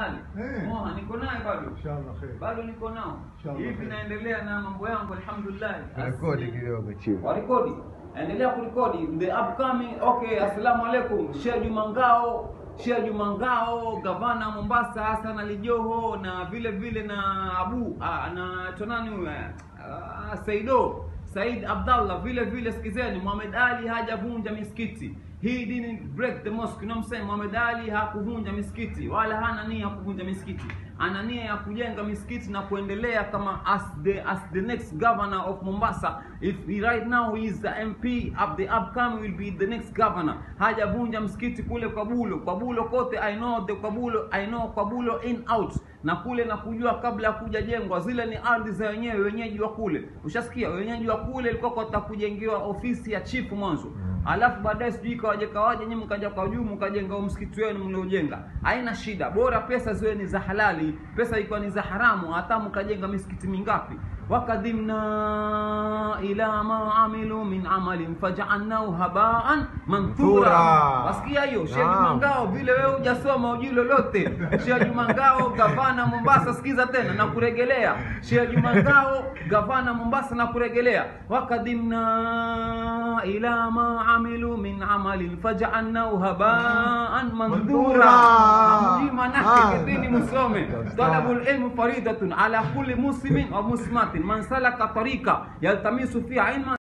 hali Eh. moha niko naye bado Inshallah khair. bado niko nao Inshallah. hivi naendelea na mambo yangu alhamdulillah Rekodi Asi- kidogo chini. warekodi endelea kurekodi the upcoming okay assalamu alaikum Sheikh Juma Ngao Sheikh Juma Ngao gavana wa Mombasa Hassan Ali Joho na vile vile na Abu ah, na tonani huyu ah, Saido Said Abdallah vile vile sikizeni Muhammad Ali hajavunja misikiti he didn't break the mosque you know what I'm saying Muhammad Ali hakuvunja misikiti wala hana nia ya kuvunja misikiti ana nia ya kujenga misikiti na kuendelea kama as the as the next governor of Mombasa if he right now he is the MP of the upcoming will be the next governor hajavunja msikiti kule Kwabulo Kwabulo kote I know the Kwabulo I know Kwabulo in out na kule na kujua kabla ya kuja jengwa zile ni ardhi za wenyewe wenyeji wa kule ushasikia wenyeji wa kule ilikuwa kwa kujengewa ofisi ya chifu mwanzo alafu baadaye sijui kawaje kawaje nyinyi mkaja kwa juu mkajenga huo msikiti wenu mliojenga haina shida bora pesa ziwe ni za halali pesa ikiwa ni za haramu hata mkajenga misikiti mingapi wakadhimna ila ma amilu min amalin fajaalnahu habaan manthura Manthura. wasikia hiyo Sheikh Naam. Juma Ngao vile wewe hujasoma ujui lolote Sheikh Juma Ngao gavana Mombasa sikiza tena na kuregelea Sheikh Juma Ngao gavana Mombasa na kuregelea wakadhimna ila ma amilu min amalin fajaalnahu habaan manthura Manthura. mjii manake Ah. kidini musome talabul ilmu faridatun ala kulli muslimin wa muslimatin man salaka tariqa yaltamisu fiha ilman